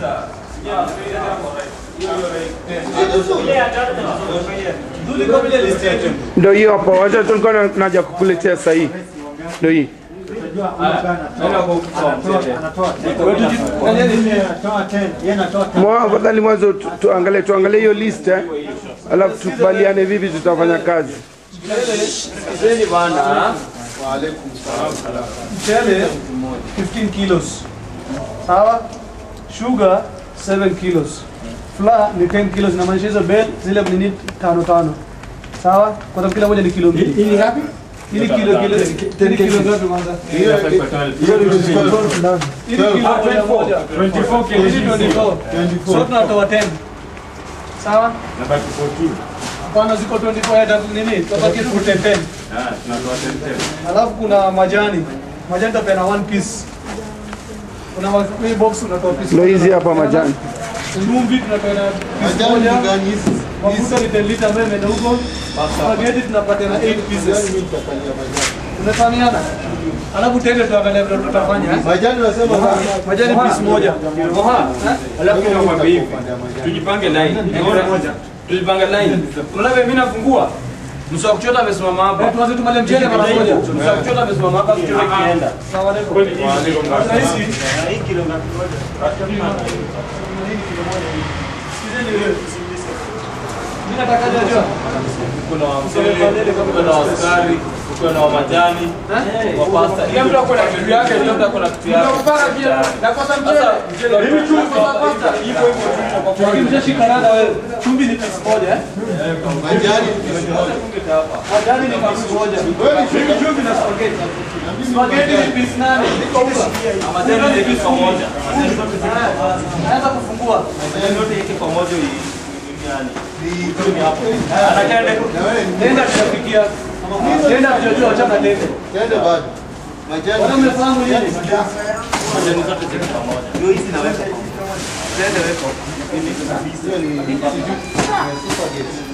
Ndio hiyo hapo, wacha tulikuwa na- naja kukuletea sahihi. Ndio hii. Mwa afadhali mwanzo tu- tuangalie tuangalie hiyo list eh. Alafu tukubaliane vipi tutafanya kazi. Sikizeni bana. Mchele 15 kilos. Sawa? Sugar 7 kilos. Flour ni 10 kilos inamaanisha hizo bel zile nini tano tano. Sawa? Kwa sababu kila moja ni kilo mbili. Hii ngapi? Hili kilo kilo 10 kilo ngapi kwanza? Hiyo ni kilo moja moja. 24 kilo. Hili 24. So tunatoa 10. Sawa? Hapana ziko 24 ya tatu nini? Tubaki tu 10 10. Alafu kuna majani. Majani tapeana one piece. Kuna ma- hii box unatoa piece. Ndio hizi hapa majani. Chumvi tunapeana piece moja. Mafuta ni 10 liter ambayo imeenda huko. Spaghetti tunapatiana 8 pieces. Tunafahamiana? Alafu tende tuangalia vile tutafanya. eh? Majani unasema Majani piece moja. Alafu nakwambia hivi, tujipange line. Tujipange line. Unaona vile mimi nafungua? Msa wa kuchota amesimama hapa. Eh, Tuanze tumale mchele mara moja. Msa wa kuchota amesimama hapa kichota kienda. Salamu alaikum. Rahisi. Sikizeni wewe. Mimi nataka jua. Kuna wa mchele, kuna wa sukari, kuna wa majani, wa pasta. Kila mtu ako na kitu yake, kila mtu ako na kitu yake. Nakosa Sasa mchele, mimi chumvi kwa pasta, hivyo hivyo tu. Lakini mshashika rada wewe. Chumvi ni piece moja eh? majani Majani ni piece moja. Mimi chumvi na spaghetti. Spaghetti ni piece nane. Iko huko. Majani ni kitu pamoja. Naweza kufungua. Majani yote yake pamoja hii. Yani. Tenda tutapikia. Tenda tutajua achana tende. tende bado majani Wana mmefahamu nini? Majani zote ziko pamoja. hiyo ni sijui, ni spaghetti.